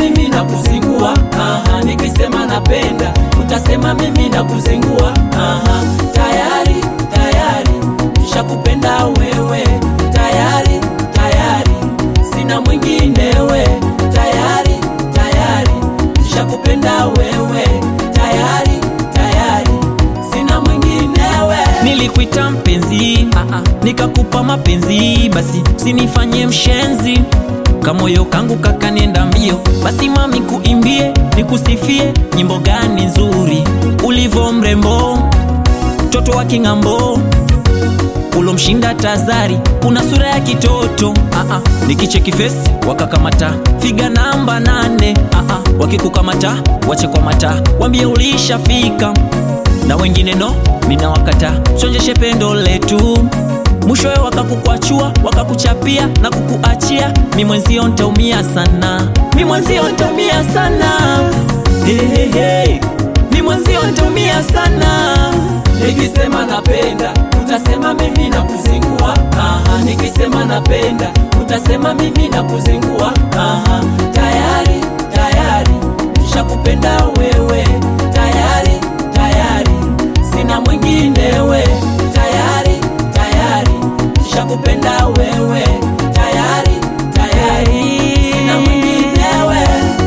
mimi na kuzingua aha, nikisema napenda utasema mimi na kuzingua aha, tayari tayari nishakupenda wewe tayari tayari sina mwinginewe tayari tayari nishakupenda wewe tayari tayari sina mwinginewe Nilikuita mpenzi, ah, ah, nikakupa mapenzi, basi sinifanye mshenzi. Kamoyo kangu kakanenda mbio, basi mami kuimbie, nikusifie nyimbo gani nzuri, ulivo mrembo, mtoto wa king'ambo ulomshinda Tazari, una sura ya kitoto ah, ah. Nikicheki fesi wakakamata figa namba nane ah, ah. Wakikukamata wache kwa mata, wambie ulishafika na wengine no, mina wakata chonjeshe pendo letu mwishowe wakakukwachua wakakuchapia na kukuachia, mi mwenzio ntaumia sana, mi mwenzio ntaumia sana hey, hey, hey. mi mwenzio ntaumia sana nikisema napenda utasema mimi na kuzingua aha, nikisema napenda utasema mimi na kuzingua aha, tayari tayari nishakupenda wewe tayari tayari sina mwinginewe tayari tayari nishakupenda wewe tayari tayari sina mwinginewe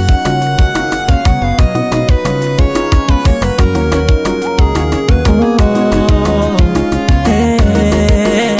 Oh, eh,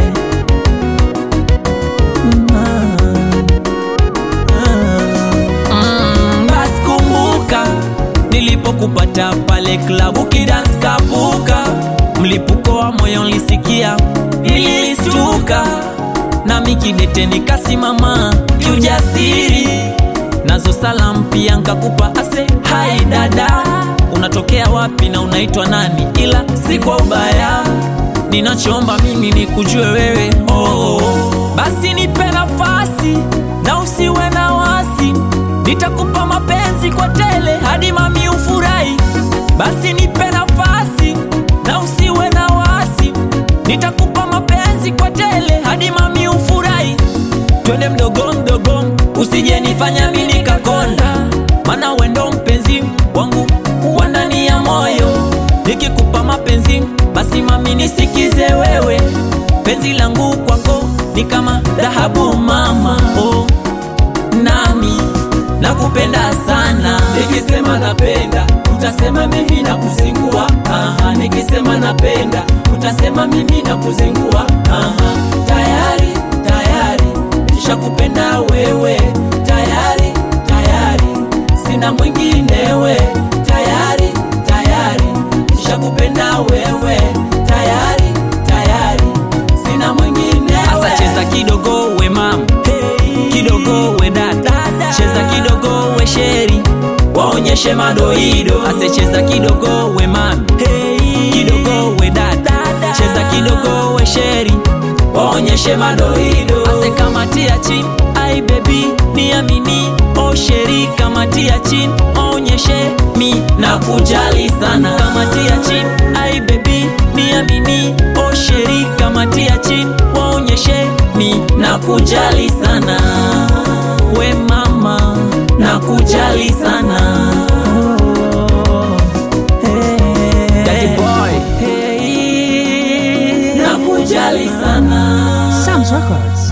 Mm, basi kumbuka nilipokupata pale klabu kidance kapuka, mlipuko wa moyo nilisikia, nilistuka nami kidete nikasimama kiujasiri, nazo salamu pia nkakupa ase hai dada, unatokea wapi na unaitwa nani? Ila si kwa ubaya, ninachomba mimi ni kujue wewe oh. Basi nipe nafasi na usiwe na wasi, nitakupa mapenzi kwa tele hadi mami ufurahi. Basi nipe nafasi na usiwe na wasi, nitakupa mapenzi kwa tele hadi mami ufurahi. Twende mdogo mdogo, usije nifanya mimi nikakonda, maana wendo mpenzi wangu wa ndani ya moyo. Nikikupa mapenzi basi mami nisikize wewe, penzi langu kwako ni kama dhahabu mama, oh, nami nakupenda sana. nikisema napenda utasema mimi na kuzingua aha, nikisema napenda utasema mimi na kuzingua aha, tayari tayari nishakupenda wewe tayari tayari sina mwinginewe tayari tayari nishakupenda wewe tayari tayari sina mwinginewe Asa cheza kidogo we mam, kidogo we dada, cheza kidogo we sheri, waonyeshe madoido. Ase cheza kidogo we mam, kidogo we dada, cheza kidogo we sheri, waonyeshe madoido. Ase kamatia chini, ai baby niamini, o sheri kamatia chini, onyeshe mi na kujali sana. Kamatia chini, ai baby niamini, o sheri kamatia chini, waonyeshe mi na kujali sana. We mama na kujali sana. Daddy boy, hey, na kujali sana. Sam's Records.